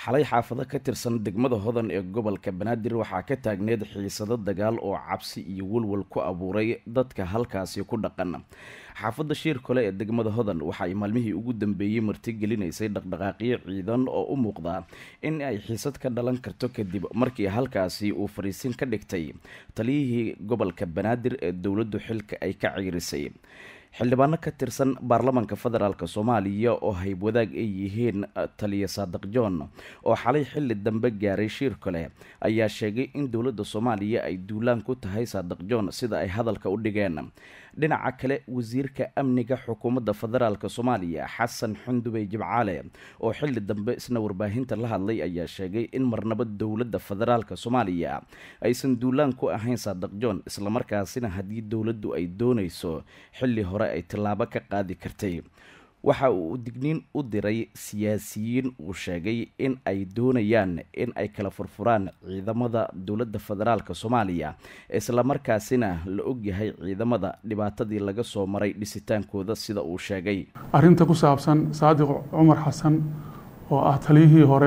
xalay xaafado ka tirsan degmada hodan ee gobolka banaadir waxaa ka taagneed xiisado dagaal oo cabsi iyo walwal ku abuuray dadka halkaasi ku dhaqan xaafadda shiir kole ee degmada hodan waxa ay maalmihii ugu dambeeyey martigelinaysay dhaqdhaqaaqyo ciidan oo u muuqda in ay xiisad ka dhalan karto kadib markii halkaasi uu fariisin ka dhigtay taliyihii gobolka banaadir ee dowladdu xilka ay ka ciirisay xildhibaano ka tirsan baarlamaanka federaalk soomaaliya oo haybwadaag ay yihiin taliya saadiq john oo xalay xilli dambe gaaray shiir kale ayaa sheegay in dowladda soomaaliya ay duulaan ku tahay saadiq john sida ay hadalka u dhigeen dhinaca kale wasiirka amniga xukuumadda federaalk soomaaliya xasan xundubey jimcaale oo xilli dambe isna warbaahinta la hadlay ayaa sheegay in marnaba dowladda federaalk soomaaliya aysan duulaan ku ahayn saadiq john islamarkaasina haddii dowladdu ay doonayso xilli hore ay tillaabo ka qaadi kartay waxa uu digniin u diray siyaasiyiin uu sheegay in ay doonayaan in ay kala furfuraan ciidamada dowladda federaalk soomaaliya islamarkaasina la ogyahay ciidamada dhibaatadii laga soo maray dhisitaankooda sida uu sheegay arrinta ku saabsan saadiq cumar xasan oo ah taliyihii hore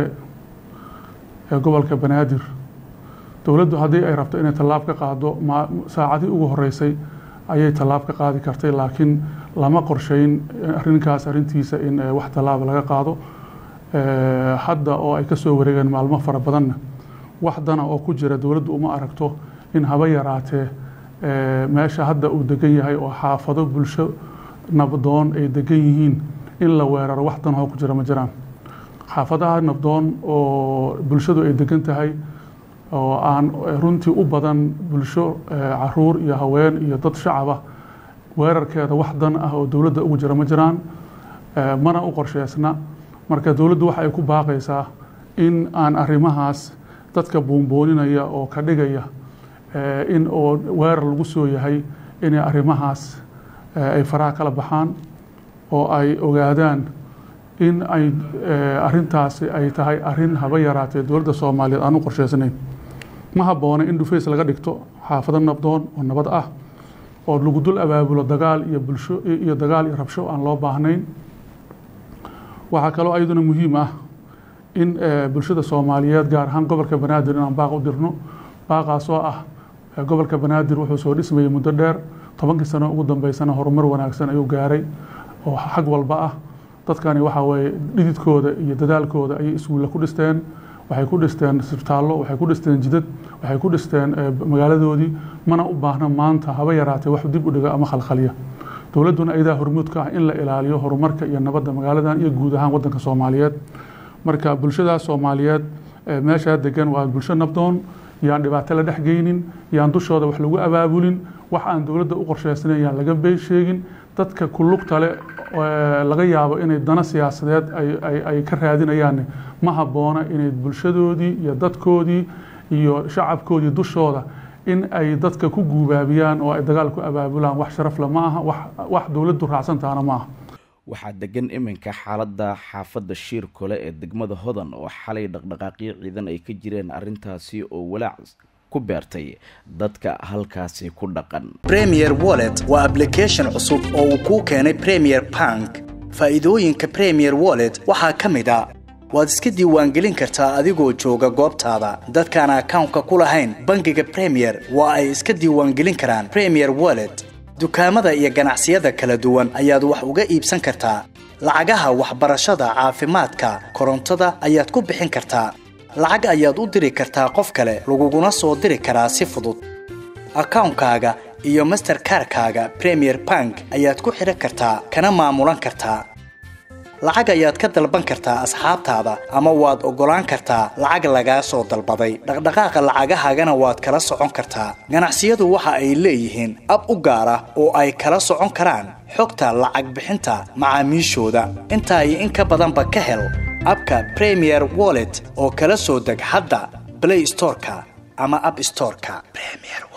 ee gobolka banaadir dowladdu haddii ay rabto inay tallaab ka qaado saacadii ugu horeysay ayay tallaab ka qaadi kartay laakiin lama qorsheyn arrinkaas arrintiisa in wax tallaaba laga qaado hadda oo ay kasoo wareegeen maalmo fara badanna wax dana oo ku jira dowladdu uma aragto in haba yaraatee meesha hadda uu degan yahay oo xaafado bulsho nabdoon ay degan yihiin in la weeraro wax dan oo ku jira ma jiraan xaafadaha nabdoon oo bulshadu ay degan tahay oo aan runtii u badan bulsho caruur iyo haween iyo dad shacaba weerarkeeda wax dan ah oo dowladda ugu jira ma jiraan mana u qorsheysna marka dowladdu waxa ay ku baaqaysaa in aan arrimahaas dadka buunbooninaya oo ka dhigaya in oo weerar lagu soo yahay inay arrimahaas ay faraha kala baxaan oo ay ogaadaan in ay arrintaasi ay tahay arrin haba yaraatee dowladda soomaaliyeed aan u qorsheysnayn ma habboona in dhufays laga dhigto xaafado nabdoon oo nabad ah oo lagu dul abaabulo dagaal iyo bulsho iyo dagaal iyo rabsho aan loo baahnayn waxaa kaloo ayaduna muhiim ah in bulshada soomaaliyeed gaar ahaan gobolka banaadir inaan baaq u dirno baaqaas oo ah gobolka banaadir wuxuu soo dhismayay muddo dheer tobankii sano ugu dambeysana horumar wanaagsan ayuu gaaray oo xag walba ah dadkani waxaa weeye dhididkooda iyo dadaalkooda ayay iskuulle ku dhisteen waxay ku dhisteen isbitaallo waxay ku dhisteen jidad waxay ku dhisteen magaaladoodii mana u baahna maanta haba yaraatee wax dib u dhiga ama khalkhaliya dowladduna ayadaa hormuud ka ah in la ilaaliyo horumarka iyo nabadda magaaladan iyo guud ahaan waddanka soomaaliyeed marka bulshadaas soomaaliyeed meeshaa degan waa bulsho nabdoon yaan dhibaato la dhex geynin yaan dushooda wax lagu abaabulin wax aan dowladda u qorsheysnayn yaan laga bey sheegin dadka kulugta le laga yaabo inay dana siyaasadeed ay ka raadinayaanne ma habboona inay bulshadoodii iyo dadkoodii iyo shacabkoodii dushooda in ay dadka ku guubaabiyaan oo ay dagaal ku abaabulaan wax sharafle ma aha wax dowladdu raacsantaana ma aha waxaa degan iminka xaaladda xaafadda shiir kole ee degmada hodan oo xalay dhaqdhaqaaqyo ciidan ay ka jireen arrintaasi oo walaac ku beertay dadka halkaasi ku dhaqan premier wallet waa ablication cusub oo uu kuu keenay premier bank faa'iidooyinka premier wallet waxaa ka mid a waad iska diiwaangelin kartaa adigoo jooga goobtaada dadkaan akawnka ku lahayn bangiga premier waa ay iska diiwaangelin karaan premier wallet dukaamada iyo ganacsiyada kala duwan ayaad wax uga iibsan kartaa lacagaha waxbarashada caafimaadka korontada ayaad ku bixin kartaa lacag ayaad u diri kartaa qof kale laguguna soo diri karaa si fudud akawnkaaga iyo masterkarkaaga premier bank ayaad ku xidhan kartaa kana maamulan kartaa lacag ayaad ka dalban kartaa asxaabtaada ama waad oggolaan kartaa lacag lagaa soo dalbaday dhaqdhaqaaqa lacagahaagana waad kala socon kartaa ganacsiyadu waxa ay leeyihiin ab u gaar ah oo ay kala socon karaan xogta lacag bixinta macaamiishooda intaa iyo in ka badanba ka hel abka premier wallet oo kala soo deg hadda blay storeka ama ab storeka